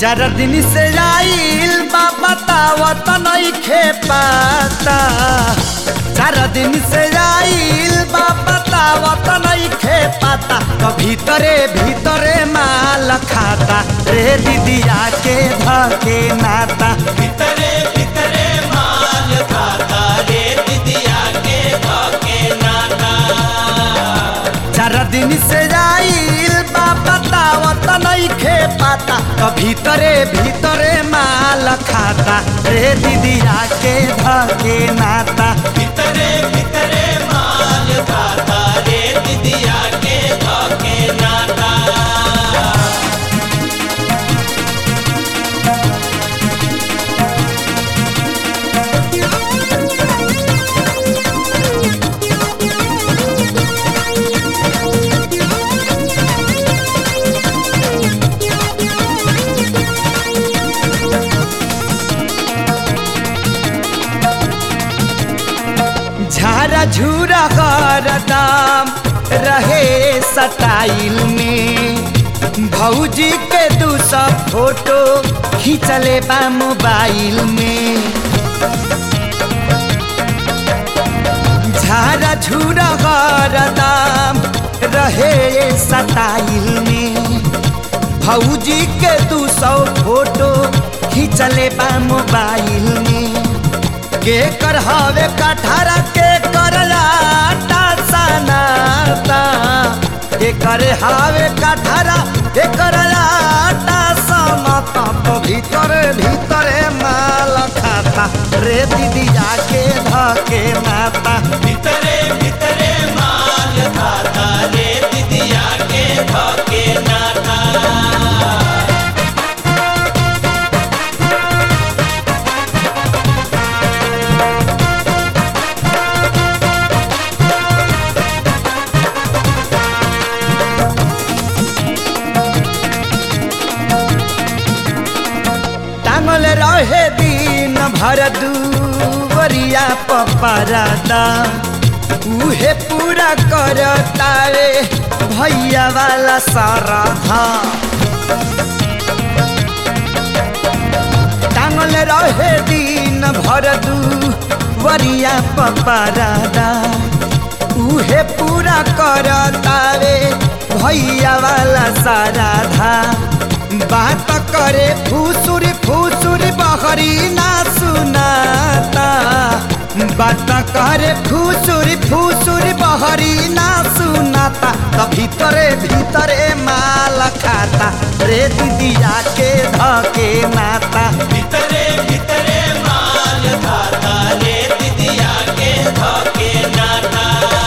चार दिन से आइल बा बतावत नइखे पाता चार दिन से आइल बा बतावत नइखे पाता तो भीतरे भीतरे माल खाता रे दीदिया के धके नाता भीतरे भीतरे माल खाता रे दिदिया के धके नाता चार दिन से आइल बा बतावत नइखे पाता तो भीतरे भीतरे माल खाता रे दीदिया के धके नाता भीतरे भीतरे माल खाता रे दिदिया के धके नाता झारा झूरा हरदम रहे सटाइल में भौजी के दू सौ फोटो खींचले बा मोबाइल में झारा झूरा हरदम रहे सटाइल में भौजी के दू सौ फोटो खींचले बा मोबाइल में के कर हवे कठारा के कर लाटा सनाता के कर हवे कठारा के कर लाटा सनाता तो भीतर भीतरे माल खाता रे दीदी जाके धके माता भीतरे भीतरे माल खाता रे दिदिया के धके नाता टांगल रहे दिन भर दूवरिया पपरादा उहे पूरा करता रे भैया वाला सारा धा टांगल रहे दिन भर दूवरिया पपरादा उहे पूरा करता रे भैया वाला सारा धा बात करे फूसुर फूसुर बहरी ना सुनाता बात करे फूसुर फूसुर बहरी ना सुनाता तो भीतरे भीतरे माल खाता रे दीदिया के धके नाता भीतरे भीतरे माल खाता रे दिदिया के धके नाता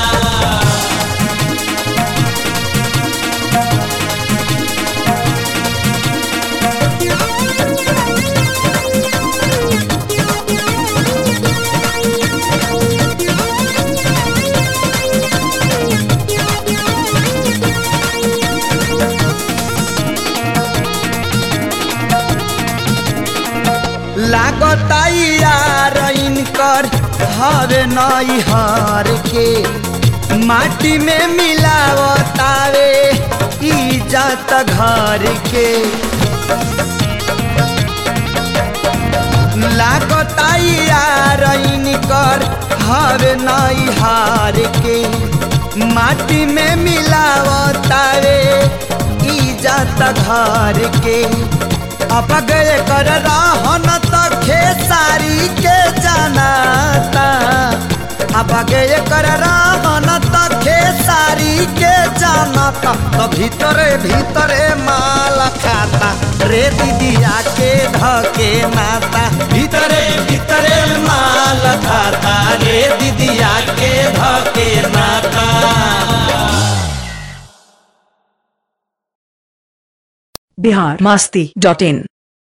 लागता यार इनकर हर नई हर के माटी में मिलावतावे इज्जत घर के लागता यार इनकर हर नई हार के माटी में मिलावतावे इज्जत घर के अब गए कर रहन त खेसारी के जनाता अब गए कर रहन त खेसारी के जनाता तो भीतरे भीतरे माल खाता रे दीदिया के धके नाता भीतरे भीतरे माल खाता रे दीदिया के धके नाता बिहार मास्ती डॉट इन